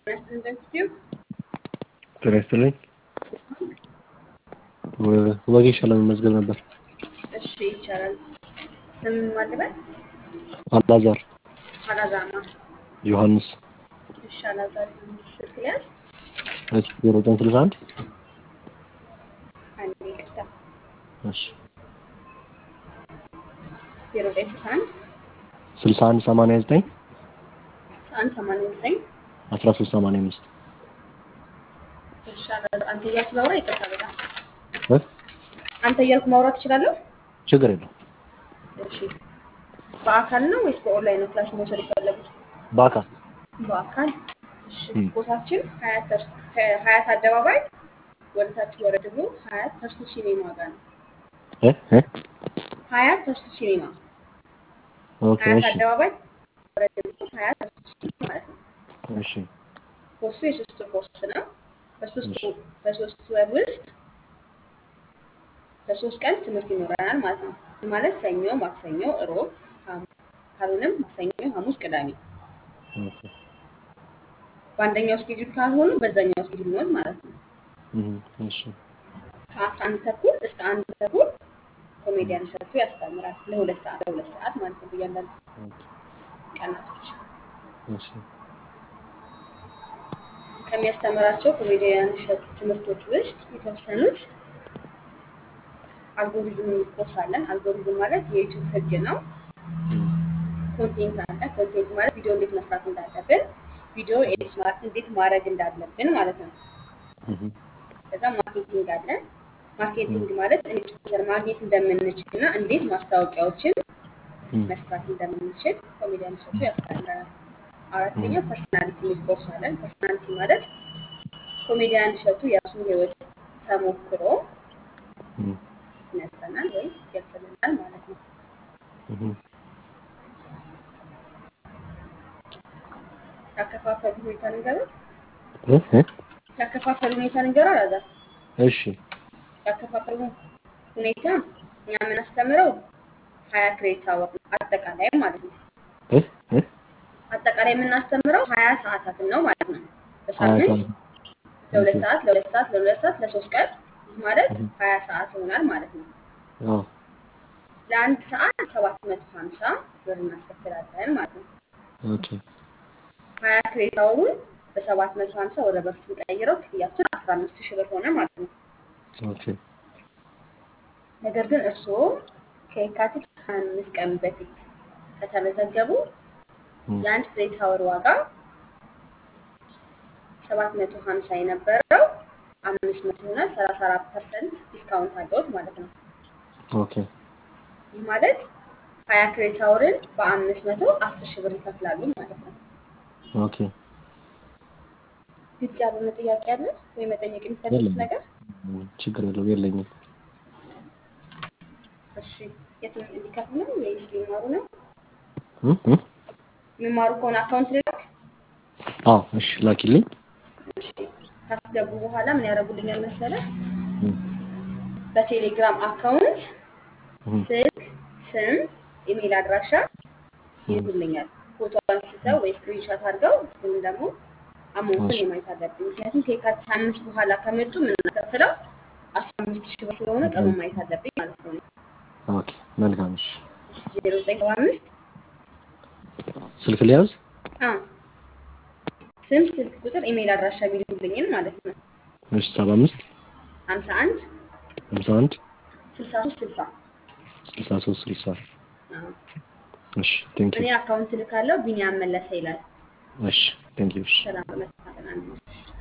ኢንስቲትዩት ጤና ይስጥልኝ። ወጌሻ ለመመዝገብ ነበር። እሺ ይቻላል። ስም ማለበት አላዛር አላዛማ ዮሐንስ እሺ አላዛር ስልክ ሊያዝ እሺ ዜሮ ዘጠኝ ስልሳ አንድ አንድ ይቅርታ እሺ ዜሮ ዘጠኝ ስልሳ አንድ ስልሳ አንድ ሰማንያ ዘጠኝ ስልሳ አንድ ሰማንያ ዘጠኝ አስራ ሶስት ሰማንያ አምስት እሺ አላዛር አንተ እያልኩ ላውራ ይቅርታ በጣም እ አንተ እያልኩ ማውራት እችላለሁ? ችግር የለው እሺ በአካል ነው ወይስ በኦንላይን ነው ክላስ መውሰድ የፈለጉት? በአካል በአካል እሺ ም። ቦታችን ሀያት ተርስ- ከሀያት አደባባይ ወደ ታች ወረድ ብሎ ሀያት ተርሱ ሲኔማ ጋር ነው። እ እ ሀያት ተርሱ ሲኔማ ኦኬ ሀያት እሺ አደባባይ ወረድ ብሎ ሀያት ተርሱ ሲኔማ ማለት ነው። እሺ ኮርሱ የሶስት ወር ኮርስ ነው። በሶስት እሺ ወ- በሶስት ወር ውስጥ በሶስት ቀን ትምህርት ይኖረናል ማለት ነው። ይህ ማለት ሰኞ፣ ማክሰኞ፣ እሮብ፣ ሐሙስ ካልሆነም ማክሰኞ፣ ሐሙስ፣ ቅዳሜ ኦኬ በአንደኛው ስኬጁል ካልሆኑ በዛኛው ስኬጁል ነው ማለት ነው። እም፣ እሺ ከአስራ አንድ ተኩል እስከ አንድ ተኩል ኮሜዲያን እሸቱ ያስተምራል ለሁለት ሰዓት ለሁለት ሰዓት ማለት ነው በእያንዳንዱ ኦኬ ቀናቶች እሺ ከሚያስተምራቸው ኮሜዲያን እሸቱ ትምህርቶች ውስጥ የተወሰኑት አልጎሪዝም ኮርስ አለን። አልጎሪዝም ማለት የዩቲዩብ ህግ ነው። እም፣ ኮንቴንት አለ። ኮንቴንት ማለት ቪዲዮ እንዴት መስራት እንዳለብን፣ ቪዲዮ ኤዲት ማ- እንዴት ማድረግ እንዳለብን ማለት ነው። እም፣ ከዛ ማርኬቲንግ አለ። እም፣ ማርኬቲንግ ማለት እንዴት ዩዘር ማግኘት እንደምንችል እና እንዴት ማስታወቂያዎችን እም፣ መስራት እንደምንችል ኮሜዲያን እሸቱ ያስተምረናል። እም፣ አራተኛው ፐርሰናሊቲ የሚል ኮርስ አለን። ፐርሰናሊቲ ማለት ኮሜዲያን እሸቱ የራሱን ህይወት ተሞክሮ እም፣ ይነግረናል ወይም ይገልጽልናል ማለት ነው። እም። ያከፋፈሉ ሁኔታ ልንገርህ እ እ ያከፋፈሉ ሁኔታ ልንገርህ አላዛር እሺ ያከፋፈሉ ሁኔታ እኛ የምናስተምረው ሀያ ክሬዲት አወር ነው አጠቃላይ ማለት ነው። እ እ አጠቃላይ የምናስተምረው ሀያ ሰዓታትን ነው ማለት ነው። ሀያ በሳምንት ሰዓት ኦኬ ለሁለት ሰዓት ለሁለት ሰዓት ለሁለት ሰዓት ለሶስት ቀን ይህ ማለት እም፣ ሀያ ሰዓት ይሆናል ማለት ነው። አዎ ለአንድ ሰዓት ሰባት መቶ ሀምሳ ብር እናስከፍላለን ማለት ነው። ኦኬ ሀያ ክሬዲት አወሩን በሰባት መቶ ሀምሳ ወደ ብር ስንቀይረው ክፍያችን አስራ አምስት ሺህ ብር ሆነ ማለት ነው። ኦኬ ነገር ግን እርስዎ ከየካቲት ሀያ አምስት ቀን በፊት ከተመዘገቡ እም፣ የአንድ ክሬዲት አወር ዋጋ ሰባት መቶ ሀምሳ የነበረው አምስት መቶ ይሆናል። ሰላሳ አራት ፐርሰንት ዲስካውንት አለዎት ማለት ነው። ኦኬ ይህ ማለት ሀያ ክሬዲት አወርን በአምስት መቶ አስር ሺህ ብር ይከፍላሉ ማለት ነው። ኦኬ ግልጽ ያልሆነ ጥያቄ አለ ወይ መጠየቅ የሚፈልጉት የለኝም ነገር? እም፣ ችግር የለውም የለኝም እሺ የትም እንዲከፍሉ ነው ወይስ ሊማሩ ነው? እ እ የሚማሩ ከሆነ አካውንት ልላክ። አዎ እሺ ላኪልኝ እሺ ካስገቡ በኋላ ምን ያደርጉልኛል መሰለ? እም፣ በቴሌግራም አካውንት እም፣ ስልክ፣ ስም፣ ኢሜል አድራሻ እም፣ ይልኩልኛል። ፎቶ አንስተው ወይ ስክሪንሾት አድርገው እሱም ደግሞ አማውንቱን እሺ የማየት አለብኝ። ምክንያቱም ከየካቲት አምስት በኋላ ከመጡ የምናስከፍለው አስራ አምስት ሺህ ብር ስለሆነ ቀኑን ማየት አለብኝ ማለት ነው። ኦኬ መልካም እሺ ዜሮ ዘጠኝ ሰባ አምስት ስልክ ሊያዝ ስም፣ ስልክ ቁጥር፣ ኢሜል አድራሻ ቢልኩልኝን ማለት ነው። እሺ ሰባ አምስት ሀምሳ አንድ ሀምሳ አንድ ስልሳ ሶስት ስልሳ ስልሳ ሶስት ስልሳ አዎ። እሺ ቴንክ ዩ እኔ አካውንት ልካለው ቢኒያም መለሰ ይላል። እሺ ቴንክ ዩ እሺ ሰላም በመታጠና